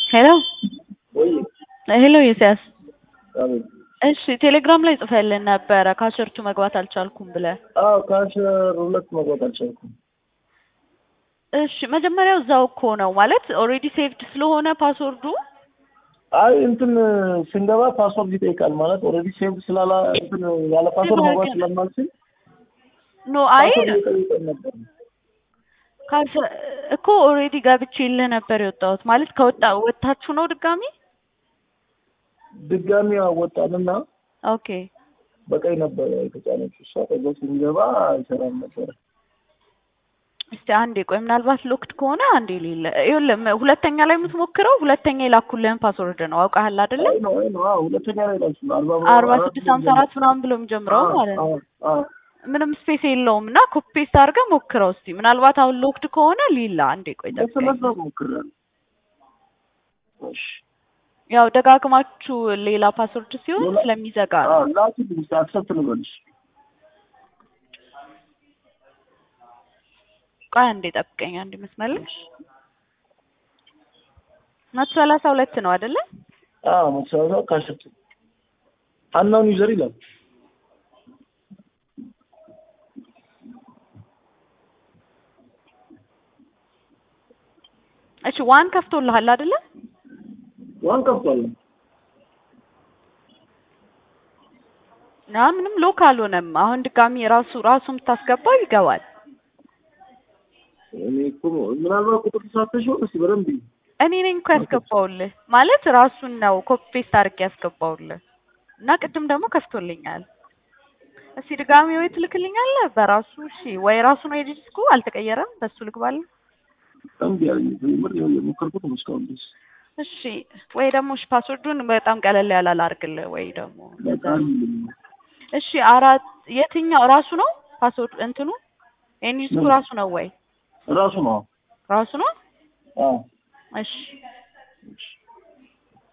ሄሎ ወይ ሄሎ ኢሳያስ አቤት። እሺ ቴሌግራም ላይ ጽፈልን ነበረ ካሸርቱ መግባት አልቻልኩም ብለህ አዎ ካሸር ሁለት መግባት አልቻልኩም። እሺ መጀመሪያው እዛው እኮ ነው ማለት ኦልሬዲ ሴቭድ ስለሆነ ፓስወርዱ አይ እንትን ስንገባ ፓስወርድ ይጠይቃል ማለት ኦልሬዲ ሴቭ ስላላ እንትን ያለ ፓስወርድ መግባት ስለማልችል ኖ አይ ፓስወርድ እየጠየቀን ነበር። ካሸ እኮ ኦልሬዲ ገብቼ የልህ ነበር የወጣሁት ማለት ከወጣ ወጥታችሁ ነው ድጋሚ ድጋሚ አወጣንና ኦኬ በቀይ ነበረ የተጫነችው እሷ። ከዛ ስንገባ አይሰራም ነበረ። እስቲ አንዴ ቆይ ምናልባት ሎክድ ከሆነ አንዴ ሌለ ይኸውልህ ሁለተኛ ላይ የምትሞክረው ሁለተኛ የላኩልህን ፓስወርድ ነው አውቃህል አይደለ አይ ነው አይ ነው አዎ ሁለተኛ ላይ ላልሽ ነው አርባ አርባ ስድስት ሀምሳ አራት ምናምን ብሎ የሚጀምረው ማለት ነው ምንም ስፔስ የለውም እና ኮፒ ፔስት አድርገህ ሞክረው እስቲ ምናልባት አሁን ሎክድ ከሆነ ሊላ አንዴ ቆይ ጠብቀኝ ለስለሰ ሞክራል። እሺ ያው ደጋግማችሁ ሌላ ፓስወርድ ሲሆን ስለሚዘጋ ነው አዎ ላኪልኝ እስኪ አክሰፕት ልበልሽ። ቆይ አንዴ ጠብቀኝ አንዴ መስመር ላይ መቶ ሰላሳ ሁለት ነው አይደለ አዎ መሰረታው ካሸቱ አናውን ዩዘር ይላል። እሺ ዋን ከፍቶልሃል አይደለ ዋን ከፍቷል። ና ምንም ሎክ አልሆነም አሁን ድጋሚ ራሱ ራሱ የምታስገባው ይገባል እኔ እኮ ምናልባት ቁጥር ተሳተሽ ሆነ እስኪ በደንብ ይይ። እኔ ነኝ እኮ ያስገባውልህ ማለት ራሱን ነው ኮፒ ፔስት አድርጌ ያስገባውልህ እና ቅድም ደግሞ ከፍቶልኛል እስቲ ድጋሚ ወይ ትልክልኛለህ በራሱ እሺ ወይ ራሱ ነው የዲስኩ አልተቀየረም በሱ ልግባለህ እምቢ አለኝ። ምር የሞከርኩት ነው እስካሁን ድረስ እሺ ወይ ደግሞ እሺ ፓስወርዱን በጣም ቀለል ያለ ላድርግልህ ወይ ደግሞ በጣም እሺ አራት የትኛው ራሱ ነው ፓስወርድ እንትኑ የኒውስኩ ራሱ ነው ወይ ራሱ ነው። ራሱ ነው አዎ እሺ